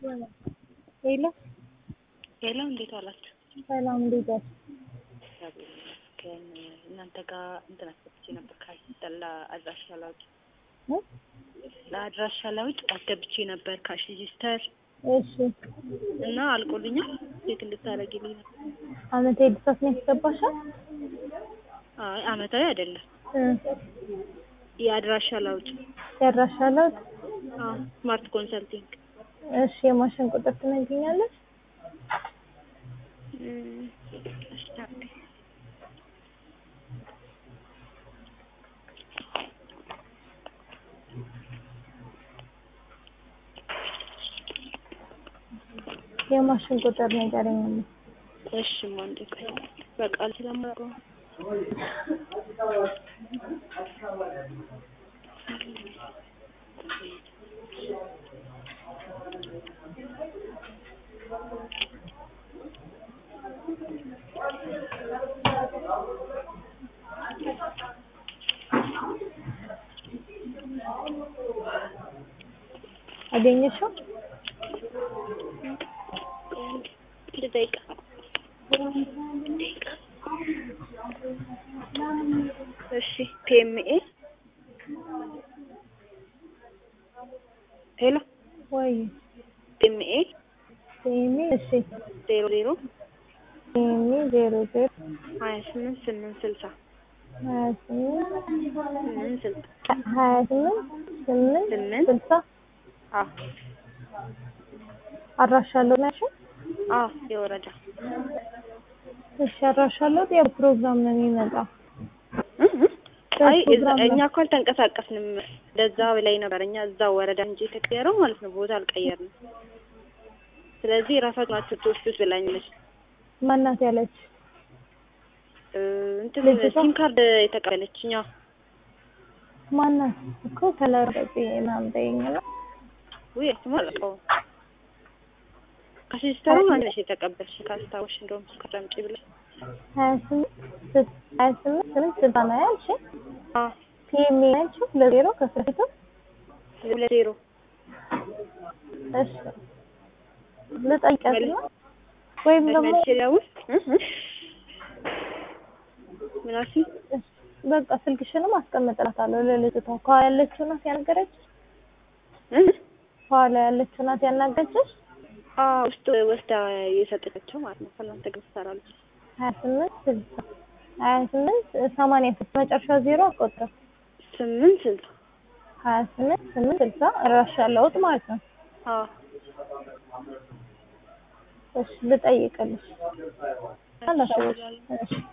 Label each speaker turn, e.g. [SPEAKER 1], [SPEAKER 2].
[SPEAKER 1] ሄሎ
[SPEAKER 2] ሄሎ፣ እንዴት ዋላችሁ?
[SPEAKER 1] ሰላም፣ እንዴት ዋልሽ?
[SPEAKER 2] እግዚአብሔር ይመስገን። እናንተ ጋር እንትን አስገብቼ ነበር ካሽ ለአድራሻ ለውጥ
[SPEAKER 1] እ?
[SPEAKER 2] ለአድራሻ ለውጥ አስገብቼ ነበር ካሽ ሬጂስተር
[SPEAKER 1] እሺ
[SPEAKER 2] እና አልቆልኛል። ቼክ እንድታደርጊልኝ ነው።
[SPEAKER 1] አመት ኤድሳት ነው ያስገባሻል?
[SPEAKER 2] አይ አመታዊ አይደለም፣
[SPEAKER 1] እ
[SPEAKER 2] የአድራሻ ለውጥ
[SPEAKER 1] ያድራሻለሁ።
[SPEAKER 2] አዎ፣ ስማርት ኮንሰልቲንግ
[SPEAKER 1] እሺ የማሽን ቁጥር ትነግሪኛለሽ?
[SPEAKER 2] እም፣ እሺ፣ አንዴ።
[SPEAKER 1] የማሽን ቁጥር ንገረኝ።
[SPEAKER 2] እሺ አንዴ ቆይ፣ በቃል ስለማውቀው
[SPEAKER 1] አገኘሽው?
[SPEAKER 2] አንድ ደቂቃ እሺ ፒኤምኤ ሄሎ
[SPEAKER 1] ወይ
[SPEAKER 2] ፒኤምኤ
[SPEAKER 1] ሴሚ እሺ
[SPEAKER 2] ዜሮ ዜሮ
[SPEAKER 1] ሴሚ ዜሮ ዜሮ
[SPEAKER 2] ሀያ ስምንት ስምንት ስልሳ
[SPEAKER 1] ሀያ ስምንት
[SPEAKER 2] ስምንት ስልሳ
[SPEAKER 1] ሀያ ስምንት ስምንት
[SPEAKER 2] ስምንት
[SPEAKER 1] ስልሳ
[SPEAKER 2] አዎ
[SPEAKER 1] አድራሻለሁ ነው ያልሽው?
[SPEAKER 2] አዎ የወረዳ
[SPEAKER 1] እሺ አድራሻለሁ። ያው ፕሮግራም ነው የሚመጣው።
[SPEAKER 2] እ እ አይ እዛ-
[SPEAKER 1] ፕሮግራም ነው።
[SPEAKER 2] እኛ እኮ አልተንቀሳቀስንም። ለዛ ላይ ነበር እኛ እዛው ወረዳ እንጂ የተቀየረው ማለት ነው። ቦታ አልቀየርንም። ስለዚህ ራሳችሁ ናችሁ ትወስዱት ብላኛለች።
[SPEAKER 1] ማናት ያለች?
[SPEAKER 2] እ እንትን
[SPEAKER 1] ልጅቷ?
[SPEAKER 2] ሲም ካርድ የተቀበለችኝ አዎ።
[SPEAKER 1] ማናት እኮ ከለር በጤ ምናምን ጠይኝና
[SPEAKER 2] ውይ እሱማ አላውቀውም። ከሲስተሩ አንድ ነሽ የተቀበልሽ ካስታወሽ፣ እንደውም ስከረምጪ ብለሽ
[SPEAKER 1] ሀያ ስምንት ስት- ሀያ ስምንት ስምንት ስልሳ ነው ያልሽኝ?
[SPEAKER 2] አዎ
[SPEAKER 1] ፒኤም ያልሽው ለዜሮ ከፊቱ
[SPEAKER 2] ሁለት ዜሮ
[SPEAKER 1] እሺ ልጠይቃት ነው ወይም ደግሞ
[SPEAKER 2] መልሼ ሊያውስ ምን አልሽኝ?
[SPEAKER 1] እሺ፣ በቃ ስልክሽንም አስቀምጥላታለሁ ለልጅቷ ከኋላ ያለችው ናት ያናገረችሽ?
[SPEAKER 2] እ?
[SPEAKER 1] ከኋላ ያለችው ናት ያናገረችሽ?
[SPEAKER 2] አዎ ውስጥ ወስዳ የሰጠቻቸው ማለት ነው። ከእናንተ ጋር ትሰራለች።
[SPEAKER 1] ሀያ ስምንት ስልሳ ሀያ ስምንት ሰማንያ ስድስት መጨረሻ ዜሮ አቆጥር
[SPEAKER 2] ስምንት ስልሳ
[SPEAKER 1] ሀያ ስምንት ስምንት ስልሳ እራሻ ለውጥ ማለት ነው።
[SPEAKER 2] አዎ
[SPEAKER 1] እሺ ልጠይቅልሽ። አላስብሽ። እሺ